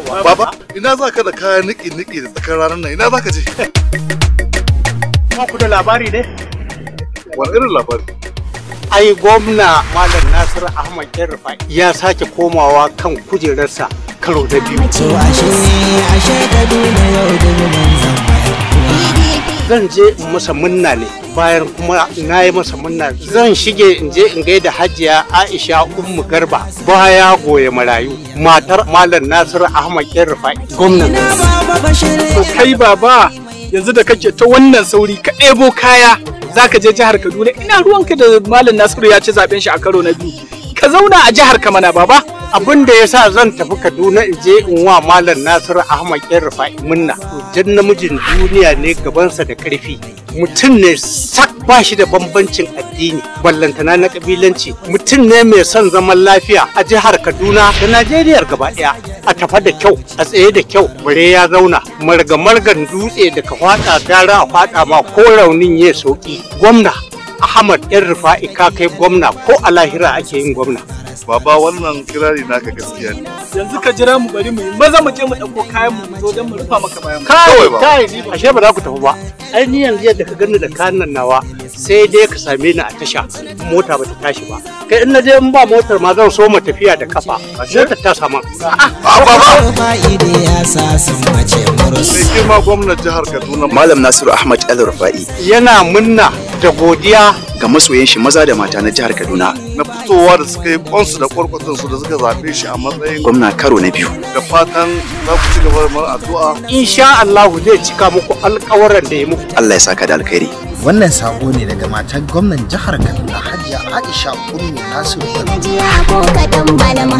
Baba, ina za ka da kayan niki-niki da tsakar ranar nan ina za ka je? Ba ku da labari ne? Wani irin labari? Ai gwamna Malam Nasiru Ahmad Yarfa ya sake komawa kan kujerarsa karo na biyu. Zan je in masa munna ne bayan kuma na yi masa munna zan shige in je in gaida hajiya Aisha Ummu Garba baya goye marayu matar Malam Nasiru Ahmad Yarfa gwamnan. To kai baba yanzu da kake ta wannan sauri ka ɗebo kaya za ka je jihar Kaduna ina ruwanka da Malam Nasiru ya ci zaben shi a karo na biyu. Ka zauna a jihar ka mana baba. abin da ya sa zan tafi kaduna in je in wa malam nasiru ahmad yan rufa'i munna jan namijin duniya ne gabansa da karfi mutum ne sak ba shi da bambancin addini ballantana na kabilanci mutum ne mai son zaman lafiya a jihar kaduna da najeriya gaba daya a tafa da kyau a tsaye da kyau bare ya zauna marga margan dutse da ka fada gara a fada ma ko raunin ya sauki gwamna ahmad yan rufa'i ka kai gwamna ko a lahira ake yin gwamna Baba wannan kirari naka gaskiya ne. Yanzu ka jira mu bari mu yi maza mu je mu ɗauko kayan mu zo don mu rufa maka bayan mu. kai Kawai ba. kai ashe ba za ku tafi ba ai ni yanzu yadda ka gani da kayan nan nawa sai dai ka same ni a tasha mota ba ta tashi ba kai in na je in ba motar ma zan so ma tafiya da kafa motar ta sama A baba! fa'ide ya sa sun mace murus Mai girma gwamnan jihar Kaduna Malam Nasiru Ahmad El Rufa'i yana munna da godiya ga masoyan shi maza da mata na jihar Kaduna na fitowa da suka yi kwansu da kwarkwatansu da suka zaɓe shi a matsayin gwamna karo na biyu. da fatan za ku ci gaba da mara addu'a. insha Allah zai cika muku alƙawaran da ya muku Allah ya saka da alkhairi. Wannan sako ne daga matar gwamnan jihar Kaduna Hajiya Aisha Ummi Nasiru Bello. Jiya ko kaɗan malam